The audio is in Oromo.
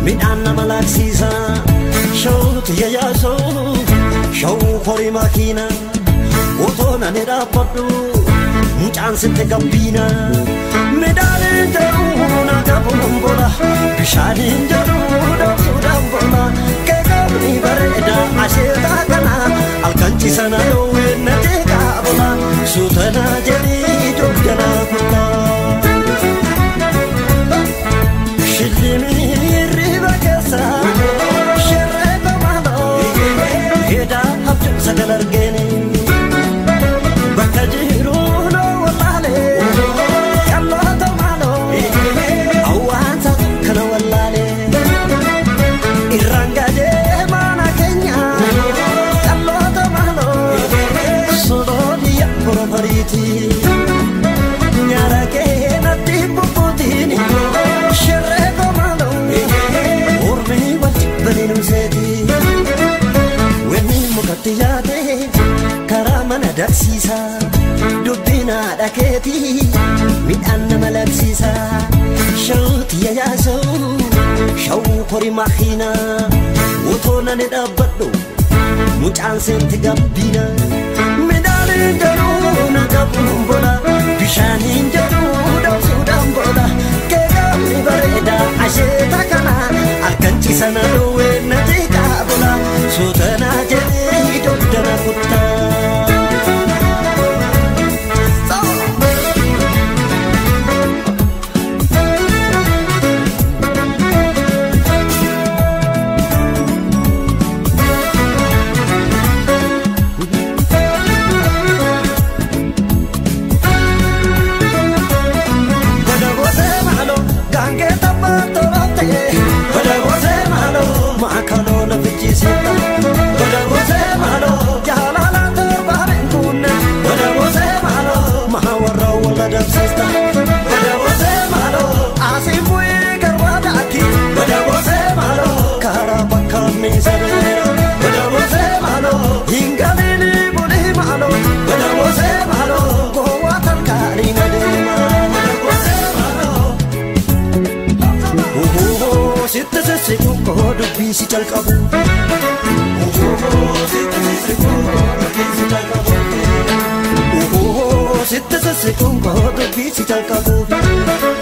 midhaan nama laaqsiisa shawuutu yayyaasoo shawuu horii makiina otoo nani dhaabbadhu mucaan sitti gabbiina midhaaniin jedhu na gabuun bola bishaaniin jedhu dhoofsuudhaan bola keekamni bareeda asheetaa kana halkanchisa na dhoowwee na jeeqaa bola suutana jedhii joogganaa kutaa. Shillimii riba keessa sherree bamaloo hedaa abjuu sagal argeeni bakka jiru noo wallaalee qalloota maaloo hawwaasa kana wallaalee irraan gadee mana keenya qalloota maaloo solooliya borofariitii. Nyaara kee natti bubbuutiin sherree komaano ormii wajji baliinu seeti wenni mukatti yaade karaa mana dagsiisa dubbiin haadha keeti midhaan nama labsiisa shawuuti yayyaasoo shawuu horii makiina utoo nani dhaabbadhu mucaan seenti gabbiina midhaaniin jedhu na gabuun bola bishaaniin jedhu dhoofsuudhaan bola keekamni bareeda asheeta kana harkanchisa na dhoowwee na jeeqaa bola suutanaa jedhee dogdana kuttaa. Bada gootee maaloo gaangee tabbaa toloote. Bada gootee maaloo maakaloo na fichisiisa. Bada gootee maaloo jaalala torbaa beekuunne. Bada gootee maaloo maa warra walla dabsiista. Bada gootee maaloo asii bu'ee garbaa daaki. Bada gootee maaloo karaa bakka miisaneera. Bada gootee maaloo hin galiini bulii maaloo. Bada gootee maaloo gowwaa tarkaanii na deema. Bada gootee maaloo. Ohoho, sitte sessiku koo dubbii si jalqabu. Ohoho, sitte sessiku koo dubbii si jalqabu. Ohoho, sitte sessiku koo dubbii si jalqabu.